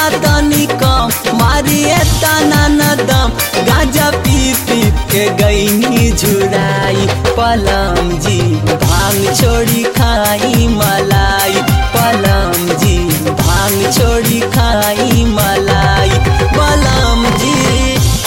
नशा तनी कम मारिए तना न दम गांजा पी पी के गईनी झुराई पलम जी भांग छोड़ी खाई मलाई पलम जी भांग छोड़ी खाई मलाई पलम जी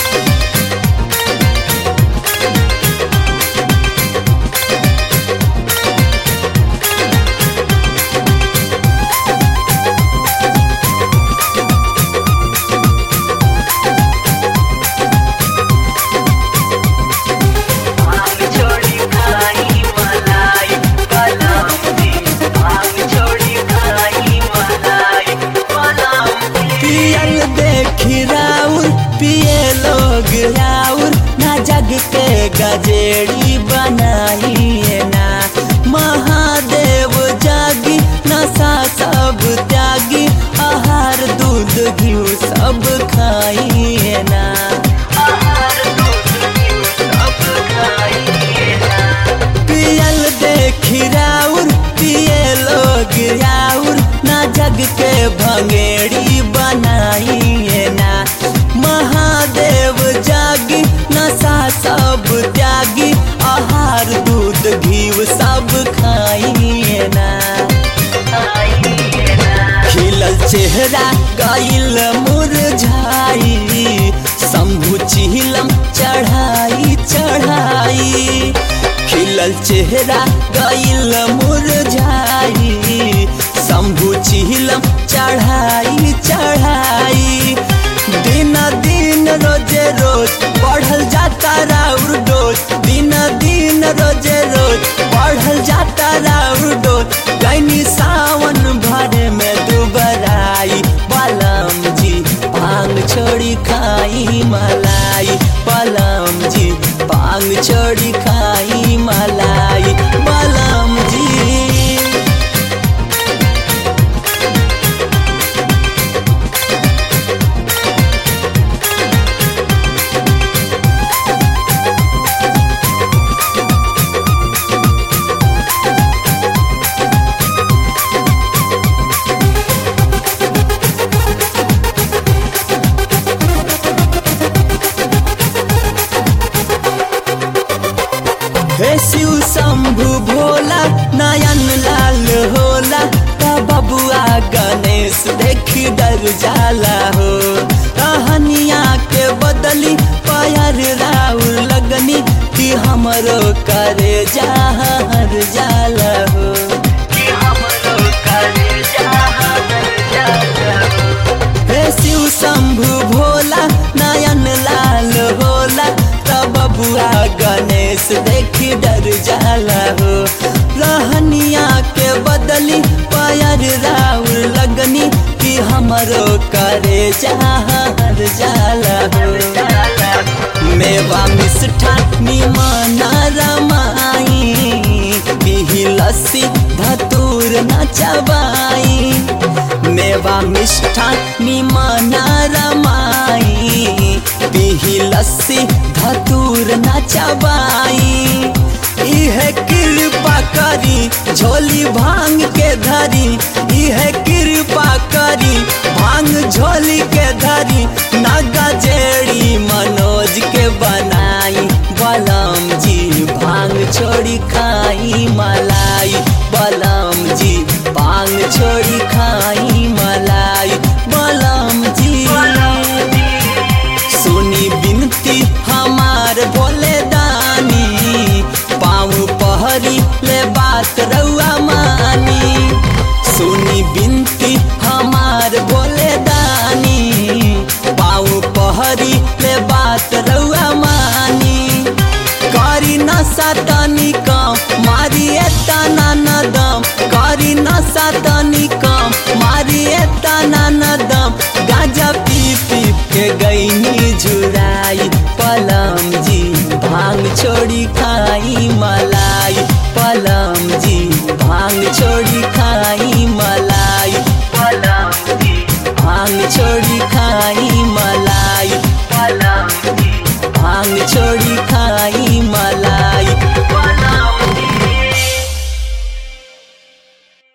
भांग छोड़ी खाई मलाई पलम जी भांग छोड़ी खाई मलाई पलम जी पियल देखी राउर पिए लोग राउर ना जग के गजेड़ी बनाइए ना महादेव जागी नशा सब त्यागी आहार दूध घी सब खाइए ना आहार दूध घी सब खाइए ना पियल देखी राउर पिए लोग राउर ना जग के भंगेड़ी बनाइए ना महादेव जागी नशा सब त्यागी आहार दूध घीव सब खाइए ना खाइए ना खिलल चेहरा गईल मुरझाई शंभु चिहिलम चढ़ाई चढ़ाई खिलल चेहरा गईल मुरझाई शंभु चिहिलम चढ़ाई चढ़ाई दिन दिन रोजे रोज बढ़ल जाता राउर डोज दिन दिन रोजे रोज बढ़ल जाता राउर डोज गैनी सावन भरे में दुबराई पलम जी भांग छोड़ी खाई मलाई पलम जी भांग छोड़ी खाई मलाई पलम जी हे शिव शंभु भोला नयन लाल होला का बबुआ गणेश देखी डर जाला हो कहनिया के बदली पैर राउर लगनी कि हमरो करे जहर जाला हो कि हमरो करे जहान जाला हे शिव शंभु भोला नयन लाल होला तब बबुआ गणेश देखी डर जाला हो रहनिया के बदली पायर राउर लगनी कि हमरो करे जहर जाला हो मेवा मिष्ठा निमन रमाई पिही लस्सी धतूर न चबाई मेवा मिष्ठा निमन रमाई पिही लस्सी धतूर न चबाई इहे कृपा करी झोली भांग के धरी इहे कृपा करी भांग झोली के धरी नागा जेड़ी मनोज के बनाई बलम जी भांग छोड़ी खाई मलाई बलम जी भांग छोड़ी खाई मलाई बलम जी सुनी बिनती हमार बोले दानी पाँव पहरी ले बात रउआ मानी सुनी बिनती हमार बोले दानी पाँव पहरी ले बात रउआ मानी करी नशा तनी कम मारिए तना न दम करी नशा तनी कम मारिए तना न दम गांजा पी पी के गईनी झुराई पलम जी भांग छोड़ी खाई मलाई पलम जी भांग छोड़ी खाई मलाई पलम जी भांग छोड़ी